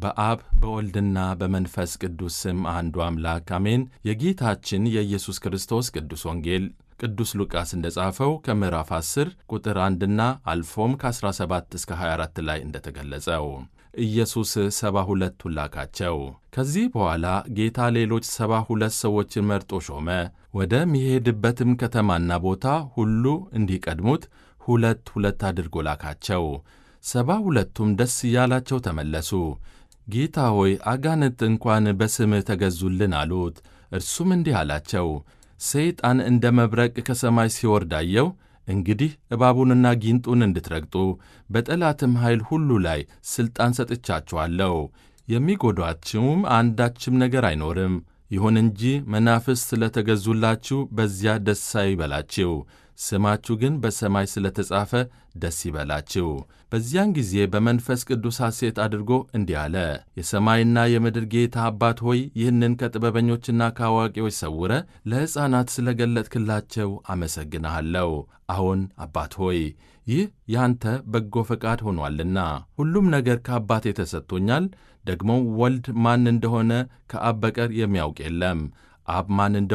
በአብ በወልድና በመንፈስ ቅዱስ ስም አንዱ አምላክ አሜን። የጌታችን የኢየሱስ ክርስቶስ ቅዱስ ወንጌል ቅዱስ ሉቃስ እንደ ጻፈው ከምዕራፍ 10 ቁጥር 1ና አልፎም ከ17 እስከ 24 ላይ እንደተገለጸው ኢየሱስ ሰባ ሁለቱን ላካቸው። ከዚህ በኋላ ጌታ ሌሎች ሰባ ሁለት ሰዎችን መርጦ ሾመ። ወደሚሄድበትም ከተማና ቦታ ሁሉ እንዲቀድሙት ሁለት ሁለት አድርጎ ላካቸው። ሰባ ሁለቱም ደስ እያላቸው ተመለሱ። ጌታ ሆይ አጋንንት እንኳን በስምህ ተገዙልን አሉት። እርሱም እንዲህ አላቸው፣ ሰይጣን እንደ መብረቅ ከሰማይ ሲወርድ አየሁ። እንግዲህ እባቡንና ጊንጡን እንድትረግጡ በጠላትም ኃይል ሁሉ ላይ ሥልጣን ሰጥቻችኋለሁ፣ የሚጎዷችሁም አንዳችም ነገር አይኖርም። ይሁን እንጂ መናፍስት ስለ ተገዙላችሁ በዚያ ደስ አይበላችሁ፣ ስማችሁ ግን በሰማይ ስለ ተጻፈ ደስ ይበላችሁ። በዚያን ጊዜ በመንፈስ ቅዱስ ሐሴት አድርጎ እንዲህ አለ፣ የሰማይና የምድር ጌታ አባት ሆይ ይህንን ከጥበበኞችና ከአዋቂዎች ሰውረ ለሕፃናት ስለ ገለጥክላቸው አመሰግንሃለሁ። አሁን አባት ሆይ ይህ ያንተ በጎ ፈቃድ ሆኗልና ሁሉም ነገር ከአባቴ ተሰጥቶኛል። ደግሞ ወልድ ማን እንደሆነ ከአብ በቀር የሚያውቅ የለም። አብ ማን